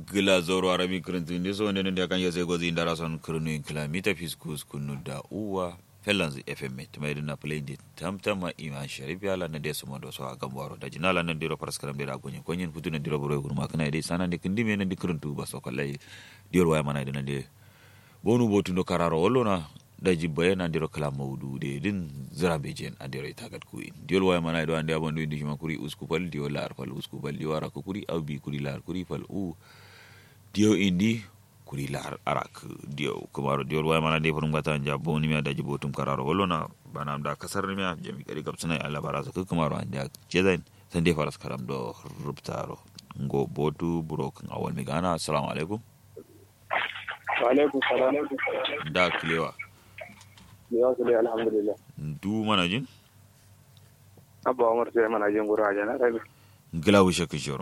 gila zoro arabi kirintin ndi so nene ndi kan yese gozi ndara son kirinu in kilomita fiskus kunu da uwa fellanz fm tuma idina play ndi tamtama iman sharif yala na desu modo so agam waro da jinala na ndiro paraskaram dira gonyin gonyin putu na ndiro boro gurma kana ide sana ndi kindi me ndi kirintu ba so kallai dior waya mana idina ndi bonu botu ndo kararo wollo na da jibbaye na ndiro kala mawdu de din zira bejen a ndiro itagat ku in diol waya mana ido ande abondu indi hima kuri usku pal dio lar pal usku pal dio ara ko kuri au bi kuri lar kuri pal u dio indi kuri lar arak dio kumaro diol waya mana de furum gata anja boni mi da jibotum kararo wollo na bana da kasar mi jami kadi kapsana ala baraza ku kumaro ande jezain sande faras karam do rubtaro ngo botu burok awal mi gana assalamu alaikum alaikum salam da kilewa ya su dai alhamdulillah du mana jin abba umar sai mana jin gura jana rabi gila wishe kishoro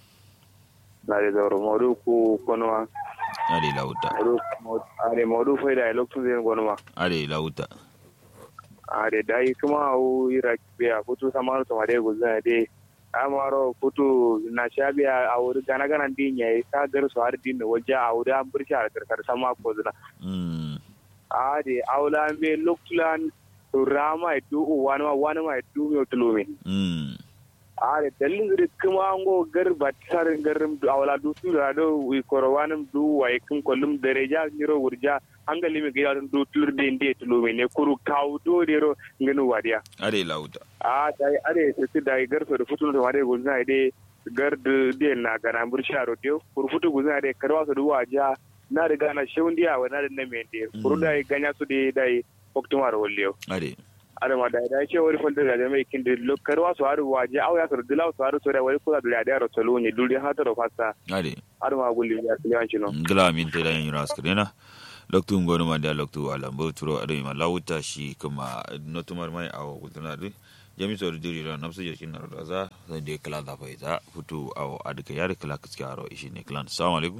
na da zauro modu ku konwa ade lauta modu are modu fai da lokacin zai gonwa ade lauta are dai kuma au ira biya kutu samaru to made guzan dai amaro kutu na shabiya a wuri gana gana din yayi ka gar su har din waje a wuri an burshi a karkar sama ko zuna mm ade aula me loklan rama du wani ma wani ma du me tulumi mm are dalin gari kuma an go gar batar garim du awla du su da do wi korwanum du wai kin kollum dereja niro wurja an ga limi ga du tulur de inde tulumi ne kuru kaw do de ro ngenu wadiya ade lauta a dai are se ti dai gar so futu to wade gulna de gar de de na gana bursha ro de kuru futu gulna de karwa so du waja na riga na shundiya wa na da na mende kuru dai ganya su de dai oktumar wolliyo ade adama da da ce wani fanda da mai kin da lokar wasu haru waje au ya sar dila wasu haru sore wani kula da da ro tolo ne duli ha taro fasta ade adama gulli ya kiliyan chino gila min te dan yura askrena loktu ngonu ma da loktu alambo turo ade ma lauta shi kuma notumar mai awo gudana du jami so diri ran nafsu je shin ro za sai de kala da fa za futu awo adka yar kala kiski aro ishi ne klan assalamu alaikum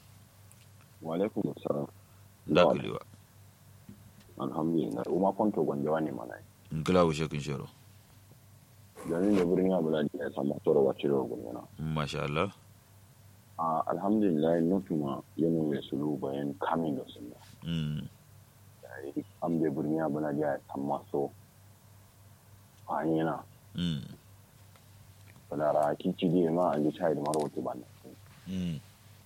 wa alaikum assalam da kiliwa alhamdulillah uma kwanto gwanjawa ne mana gila wishe kin shoro ganin da birnin abu da ya samu tsoro wacce da gwanjana masha Allah a alhamdulillah nufima yana mai sulu bayan kamin da sun mm an bai birnin abu da ya samu so a yana mm balara kici da ma an ji chai da mara wata ba mm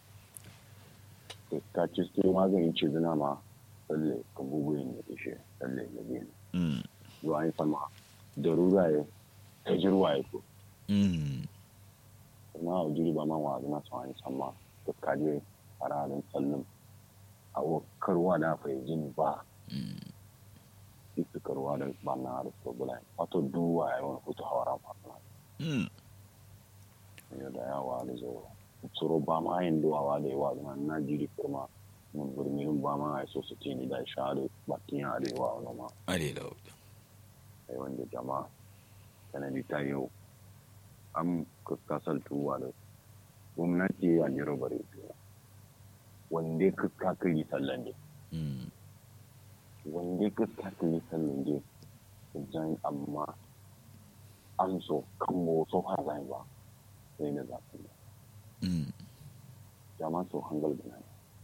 ka ci sai maganin ce zina ma tsalle ka buguyin da ishe tsalle da biyu mm zuwa yi sama da ruraye ta jirwaye ko mm na jiri ba man wa na tsawon sama da kaje a ranar tsallin a karwa da fa jin ba mm ita karwa da ba na da sobula wato duwa ya wani kuta hawara fasana mm yau da yawa da zo tsoro ba ma yin duwawa da yawa zama na jiri firma mun birnin ba ma ya so su tini da sha da bakin ya da yawa wani ma ade lauta sai wanda jama'a sanadi ta yau an kasar tuwa da gwamnati a jiro bare wanda ka kaka yi sallan ne mm wanda ka kaka yi sallan ne jan amma an so kan mo so har zai ba sai na zafi mm jama'a so hangal da nan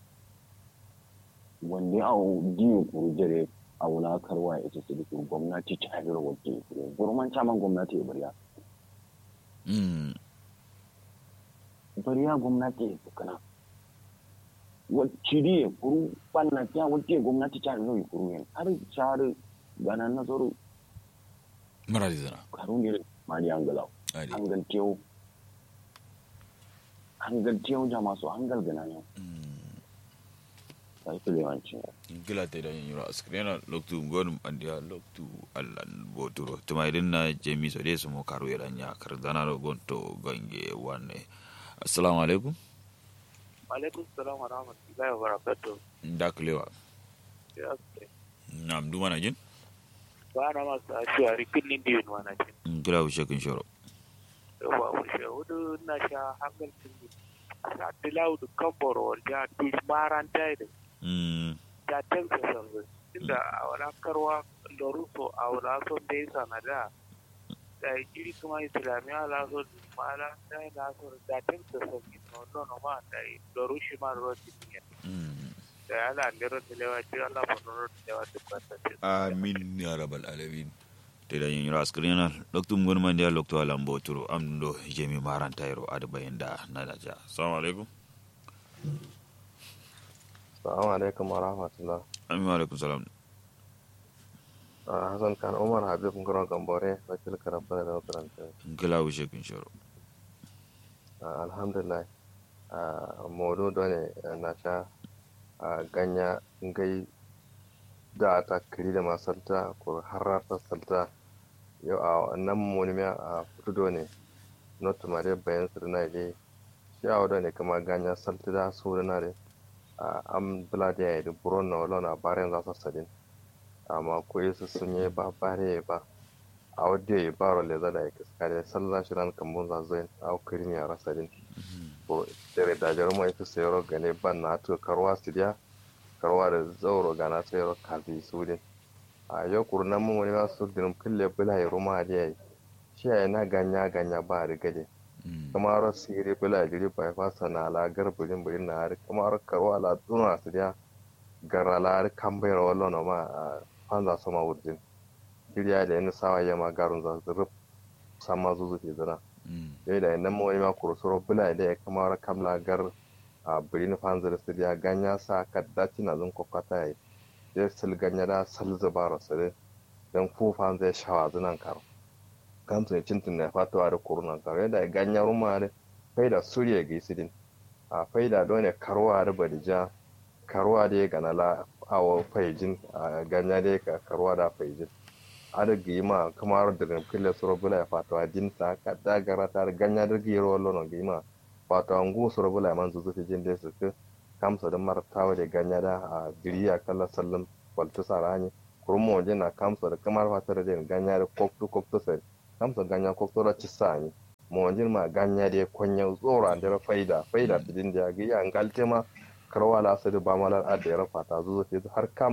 wanda a diyo kuru jere a wulakarwa ya ce su da gwamnati ta jiro wajen kuru gurman caman gwamnati ya bariya mm bariya gwamnati ya tukana wacce ya kuru banna ta wacce gwamnati ta zo ya kuru yin har shahar gana na tsaro maradi zana karun ne mali an galau ade hangal tewo hangal tewo jama su hangal gana yau mm ta yi filewancin gila te da yura askrena loktu ngonum andia loktu allan boturo tuma idan na jemi so de sumo karu yaranya kar dana ro gonto gange wanne assalamu alaikum alaikum salam wa rahmatullahi wa barakatuh nda kulewa ya nam du mana jin ba na masu ashi a rikin din wana ce gila wishe kin shoro yawa wuce hudu na sha hangal tun sa dilau da kamboro ja tush maranta da mm ta tansa sanzu inda a wala karwa loruso a wala son da ya sanada da jiri kuma islamiyya la so mala da la so da tin da so ki no no no ma da do rushi ma ro ti ne da ala ndero de lewa ti ala ko ro de lewa ti ko ta amin ya rabbal alamin te da yin ras krina doktum gon man dia lokto alam boturo am do jemi maran tayro ad bayenda na da ja assalamu alaikum Assalamu alaikum wa rahmatullah. amin wa alaikum salam Ah, Hassan Khan Umar Habib Ngoro Gambore, wakil karabbar da makaranta. gila wishe kin shoro Ah, Alhamdulillah. Ah, Modu dole na sha ah, ganya ngai da ta kiri da masalta ko harrata salta yau a nan monimiya a fito ne not mare bayan su na je shi a wadda ne kama ganya salta da su da na de am bula da ya yi da buron na wala na bayan za su sadin amma ko yesu sun yi ba bare ba a wadda ya yi baro le zada ya kiskare sallah shi ran kambun za zo a kiri ne a rasadin ko dare da jaruma ita sayaro gane ban na to karwa su dia karwa da zauro gana sayaro kazi su din a yau kurnan mun wani masu dinim kulle bula ya ruma da yayi shi ya na ganya ganya ba rigade kamar siri bula jiri ba ya fasa na ala garburin burin na har kamar karwa la tuna su dia garala har kan bayar wallo na ma a fanza sama wurjin jiriya da yana sawa yama garun za su rub sama zuzu ke zana yau da nan mawani ma kurusuro bula da ya kamar kamla gar a birin fanzar su dia ganya sa kaddaci na zun kwakwata ya yi ya sil ganya da sal zubara su da don fu fanzar shawa zunan karo kamsu ne cintin na fatawa da kurunan karo yadda ganya ruma da faida suriya ga isidin a faida dole karuwa da badija karuwa da ya gana la awo faijin a ganya da ya karuwa da faijin ada gima kamar da kille suro bula ya fatawa dinta ka dagara ta ganya da giro lono gima fatawa ngu suro bula man zuzu fi jin da su ke kamsa da martawa da ganya da a biriya kala sallam waltu sarani kurmo waje na kamsa da kamar fatar da ganya da koktu koktu sai kamsa ganya koktu da cisani mo waje ma ganya da konya tsora da faida faida bidin da ga ya ngalte ma karwa la su da ba malar adda ya fata zuzu fi har kam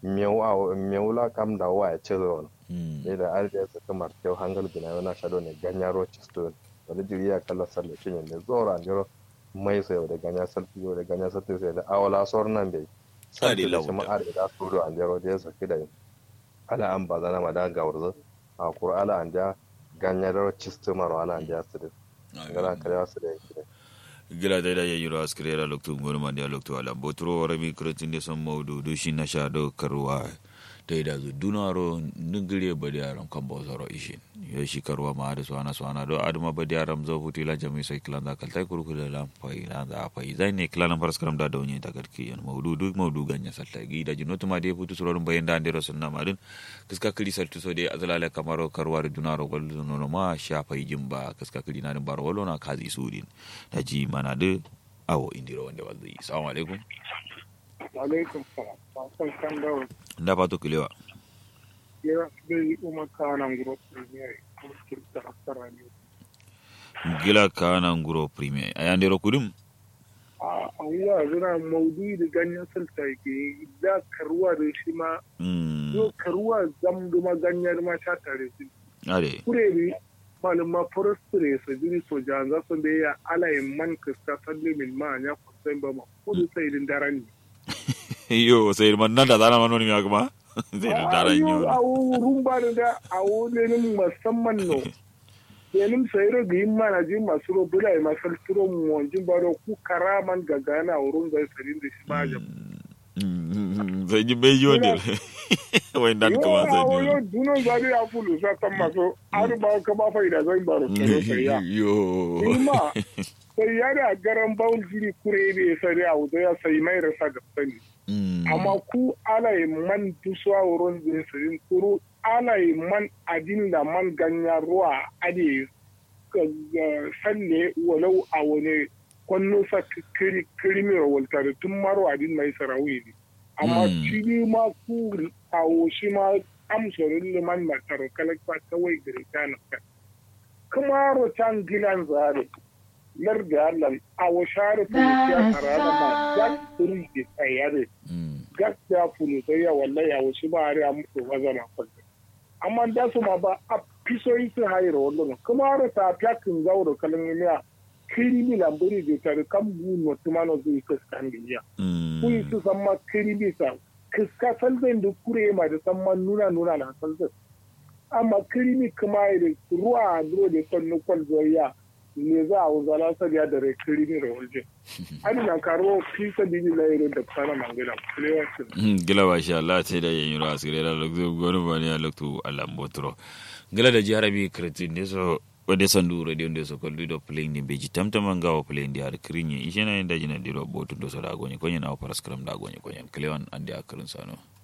mewula kam da wa ya ce zuwa ne da arziya su kamar kyau hangal bina yana shaɗo ne ganya rochester wani jiri ya kalla sarda shi ne zora an jiro mai sayo da ganya sarfi yau da ganya sarfi sai da awala sauran nan bai sarfi da shi ma'ar da su do an jiro da ya saki da ala an ba zana ma da ga wurzu a kura ala an ja ganya da rochester maro ala an ja su da gara karewa su da yake gila da da yiro askrera loktu ngoro mandi loktu ala botro rami kretin son mawdu do shi na sha do karwa da da zu dunaro ningire badi aram kan bo zoro ishin yo shi karwa ma da swana swana do aduma badi aram zo futi la jami sai klan da kaltai kurku da lam pai la da pai zai ne klan faras karam da da wani ta garki yan mawdu duk mawdu ganya salta gi da jinotu ma de futu surorin bayan da ande sunna madin kiska kili saltu so de azlala kamaro karwa da dunaro gol no ma sha pai jimba kiska kili na din baro wolo na kazi sudin da ji mana de awo indiro wanda wazi assalamu alaikum alaikum salam wasan kan dawo da fato kilewa ya bai umar kanan group premier kuma kirta asara ne gila kana nguro premier ayandero kudim a awuwa zina maudu da ganyen salta ke da karuwa da shi ma yo karuwa zam duma ganyen ma sha tare su are kure bi malum ma forestry sa jiri soja za su da ya alayin man kasta salle min ma ya kusan ba ma kudu sai din daren ne yo sai man nan da zana manoni ya kuma sai da daren yo awu rumba da awu lenin musamman no lenin sayro ga yin mana jin masu ro bula ma salturo mu wanjin baro ku karaman gagana wurin ga sarin da shi ma jam sai ji bai yo ne wai dan kuma sai yo yo duno zari ya fulu sa tan maso har ba ka ba faida zan baro sai ya yo ima sai ya da garan bawul jiri kure ne sai ya wuce ya sai mai rasa ga sani amma ku alai man tusuwa wurin zinsirin kuru alai man adin da man ganya ruwa ade sanne walau a wani kwanno sa kirimiyar waltare tun maro adin mai sarawi ne amma shi ma ku kawo shi ma amsorin liman matar kalakwa kawai gare ta na kuma rotan gilan zare lar da Allah a washare polisiya tare da ma gas turi ke tsayare gas ya polisiya wallahi a wasu ba a muku wazana kwallo amma da su ma ba a pisoyi su hayro wallo kuma har ta pyakin zauro kalmiya kirimi lambari da tare kan bu no tumano zu kaskan biya ku yi su san ma kirimi sa kiska salzan da kure ma da san ma nuna nuna na salzan amma kirimi kuma da ruwa duro da son nukwan zoya ne za a wuzala sabiya da rai kirimi da wajen hadi na karo fisa bibi la yero da sana mangala kulewa gila ba sha Allah ce da yin yura asire da lokto gonu ba ne lokto Allah mbotro gila da jarabi kretin ne so wade sandu radio nde so kollu do playing ni beji tamtama ngawo playing di har krinye ishena inda jina diro botu do so da gonye konyen aw paraskram da gonye konyen klewan ande akrin sano